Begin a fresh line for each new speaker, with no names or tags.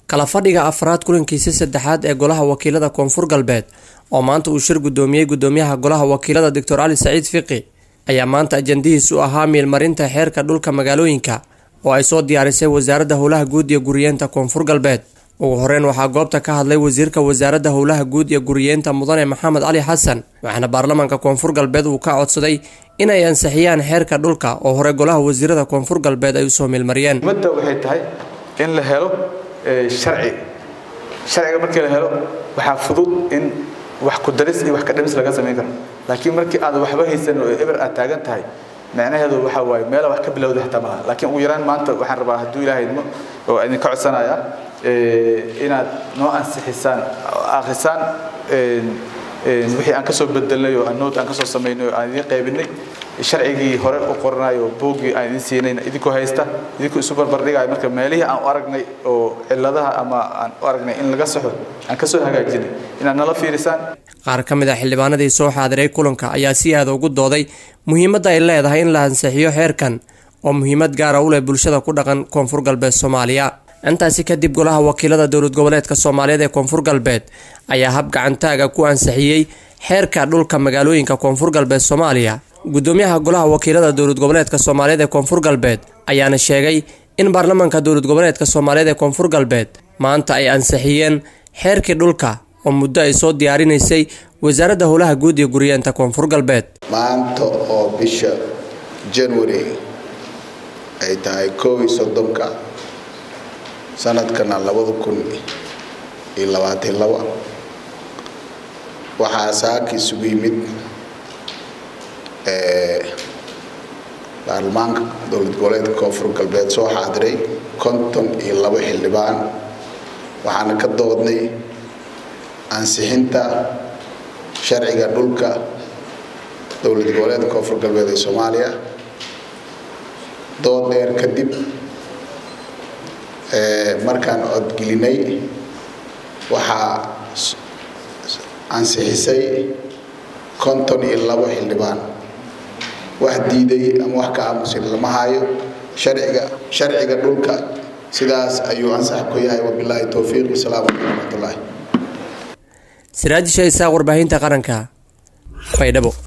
kala fadhiga afraad kulankiisa saddexaad ee golaha wakiilada koonfur galbeed oo maanta uu shir gudoomiyey gudoomiyaha golaha wakiilada doctor cali saciid fiqi ayaa maanta ajandihiis u ahaa miilmarinta xeerka dhulka magaalooyinka oo ay soo diyaarisay wasaaradda howlaha guud iyo guriyeenta koonfur galbeed ugu horeyn waxaa goobta ka hadlay wasiirka wasaaradda howlaha guud iyo guriyeenta mudane maxamed cali xasan waxaana baarlamaanka koonfur galbeed uu ka codsaday inay ansixiyaan xeerka dhulka oo hore golaha wasiirada koonfur galbeed ay usoo miilmariyeen
ummadda waxay tahay in la helo sharci sharciga markii la helo waxaa fudud in wax ku daris iyo wax ka dhimis laga samayn karo laakiin markii aad waxba haysan oo eber aad taagan tahay macnaheedu waxa waaye meela wax ka bilowda xitaa malaha laakiin ugu yaraan maanta waxaan rabaa hadduu ilaahay idmo oo idinka codsanaya inaad noo ansixisaan akhrisaan wixii aan kasoo bedelnay oo anood aan kasoo samaynay oo aan idiin qaybinay sharcigii hore u qoranayo boogii aan idin siinayna idinkoo haysta idinkoo isu barbardhigayo marka meelihii aan u aragnay oo ciladaha ama aan u aragnay in laga saxo aan kasoo hagaajinay inaad nala fiirisaan
qaar ka mid a xildhibaanadii soo xaadiray kulanka ayaa si aada ugu dooday muhiimadda ay leedahay in la ansixiyo xeerkan oo muhiimad gaara u leh bulshada ku dhaqan koonfur galbeed soomaaliya intaasi kadib golaha wakiilada dowlad goboleedka soomaaliyeed ee koonfur galbeed ayaa hab gacantaaga ku ansixiyey xeerka dhulka magaalooyinka koonfur galbeed soomaaliya gudoomiyaha golaha wakiilada dowlad goboleedka soomaaliyeed ee koonfur galbeed ayaana sheegay in baarlamaanka dowlad goboleedka soomaaliyeed ee koonfur galbeed maanta ay ansixiyeen xeerkii dhulka oo muddo ay soo diyaarinaysay wasaaradda howlaha guud iyo guriyeenta koonfur galbeed
maanta oo bisha january ay tahay koob iyo soddonka sanadkana labada kun iyo labaatan laba waxaa saaka isugu yimid baarlamaanka dowlad goboleedka koonfur galbeed soo xaadiray konton iyo labo xildhibaan waxaana ka doodnay ansixinta sharciga dhulka dowlad goboleedka koonfur galbeed ee soomaaliya dood dheer kadib markaan codgelinay waxaa ansixisay konton iyo labo xildhibaan wax diiday ama wax ka aamusin lama hayo sharciga sharciga dhulka sidaas ayuu ansax ku yahay wabilaahi towfiiq wasalaamu calaykum waraxmatullaahi
siraajisha isaaq warbaahinta qaranka baydhabo